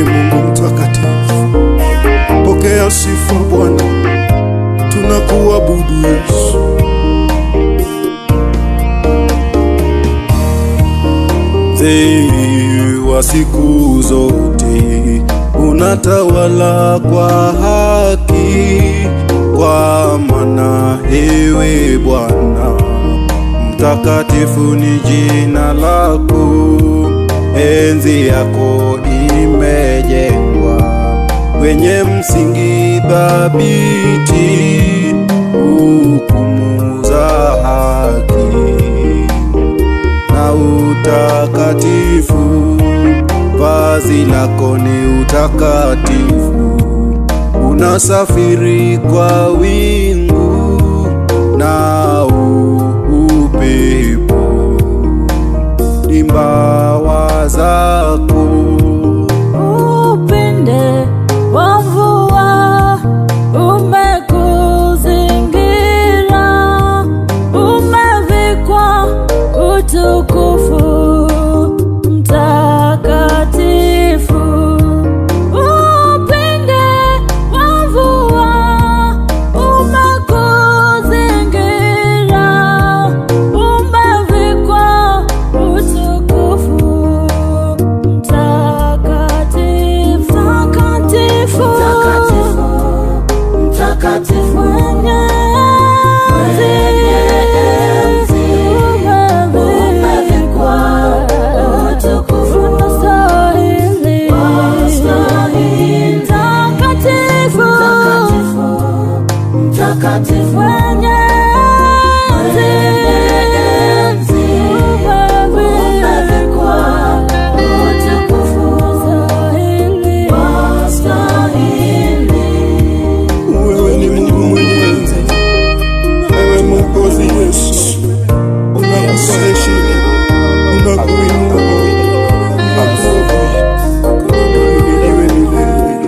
ni Mungu mtakatifu. Pokea sifa Bwana, tunakuabudu Yesu. Mzee wa siku zote, unatawala kwa haki, kwa maana ewe Bwana mtakatifu ni jina lako, enzi yako imejengwa kwenye msingi thabiti, hukumu za haki na utakatifu. Vazi lako ni utakatifu, unasafiri kwa wingu na upepo, ni mbawa zako Upinde wa mvua umekuzingira, umevikwa utukufu mtakatifu. Upinde wa mvua umekuzingira, umevikwa utukufu mtakatifu, mtakatifu, mtakatifu mwenye enzi, umevikwa utukufu unastahili, mtakatifu, mtakatifu mwenye enzi, umevikwa utukufu unastahili. Wewe ni Mungu mwenyezi, wewe Mwokozi Yesu, unakupa heshima, unakuinua, unakuhimidiwe milele.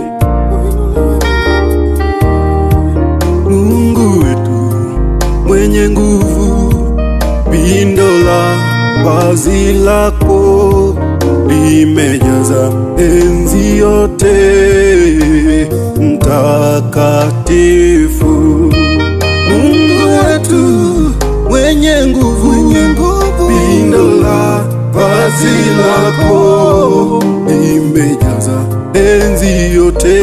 Mungu wetu mwenye nguvu, pindo la vazi lako limejaza enzi yote, mtakatifu. Mungu wetu mwenye nguvu, pindo la vazi lako limejaza enzi yote,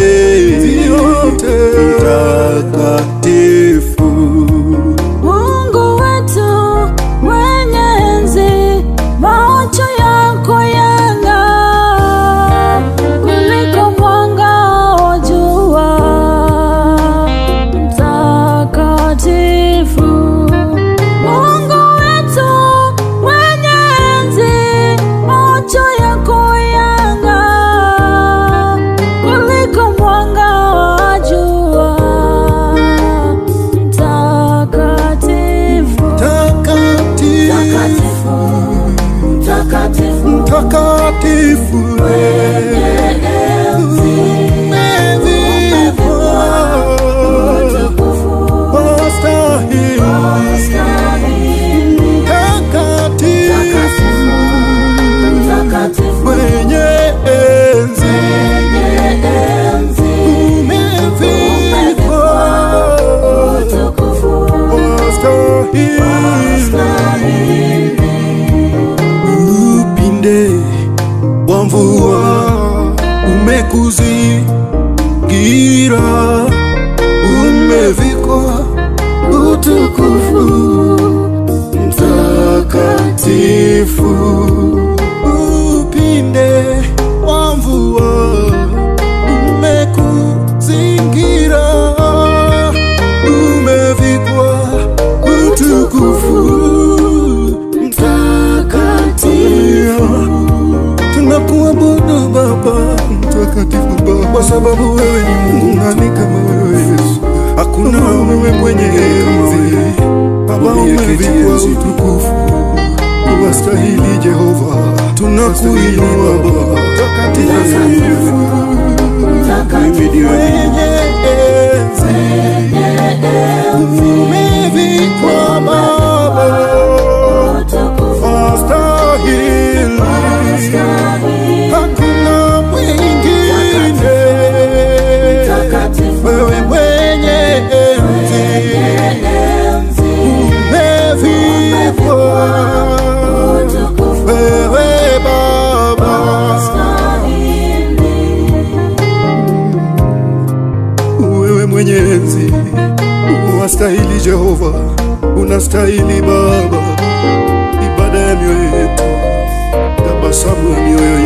mtakatifu. Mungu wetu mwenye enzi, macho yako yang'aa kuliko mwanga wa jua. Mtakatifu, Mungu wetu mwenye enzi, macho yako yang'aa kuliko mwanga wa jua. Mtakatifu, Mtakatifu, mtakatifu, mtakatifu, umevikwa utukufu wastahili, mtakatifu, mwenye enzi, umevikwa wastahili. Upinde wa mvua umekuzingira, umevikwa utukufu mtakatifu. Upinde wa mvua umekuzingira, umevikwa utukufu mtakatifu. Tunakuabudu Baba mtakatifu Baba, kwa sababu wewe ni Mungu. Nani kama wewe Yesu? Hakuna wewe mwenye enzi Baba, umevikwa utukufu, wastahili Jehova, tunakuinua Baba mtakatifu, mwenye enzi umevikwa Baba wastahili, hakuna mwingine unastahili Jehova, unastahili Baba, ibada ya mioyo yetu, tabasamu ya mioyo